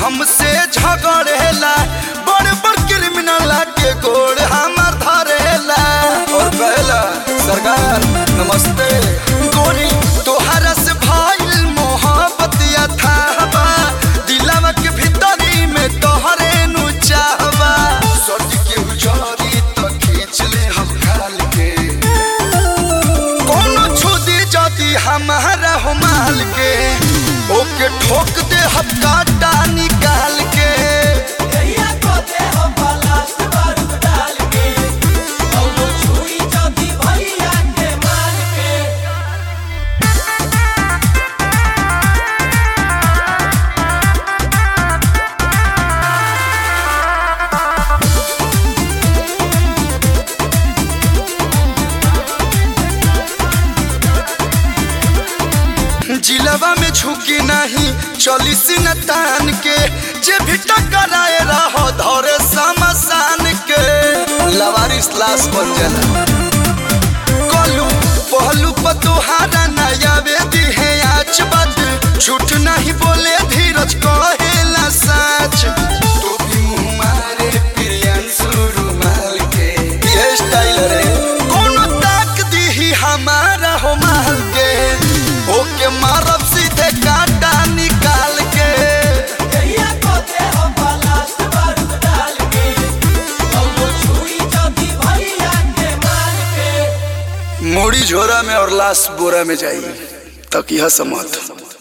हमसे झगड़ेला बड़ बड़ क्रिमिनल के गोड़ हमार धरेला और कहला सरकार नमस्ते गोरी तोहरा से भइल मोहब्बत या थाहबा दिलवा के भीतरी में तोहरे नु चाहबा सट के उजारी तो खींच ले हम खाल के कोनो छुदी जदी हमारा हो माल के ओके ठोक दे हम काटा निकाल के कहिया को दे हम लास्ट बारूद डाल के कौनो छुरी चौकी भैया के मार के जिलवा में झुकी नहीं चली सिन तान के जे भी टकराए रहो धरे समसान के लवारिस लाश बन जाला कलू पहलू पर तुहारा नया वेदी है आज बात झूठ नहीं बोले धीरज कहेला सच तू भी मुंह मारे प्रियांशु रुमाल के ये स्टाइल रे कोनो ताक दी ही हमारा हो माल के ओके मारब सीधे काटा निकाल के कहिया को दे हम लास्ट बारूद डाल के कौनो छुरी चौकी भैया के मार के मूड़ी झोरा में और लाश बोरा में जाई तक यह समझ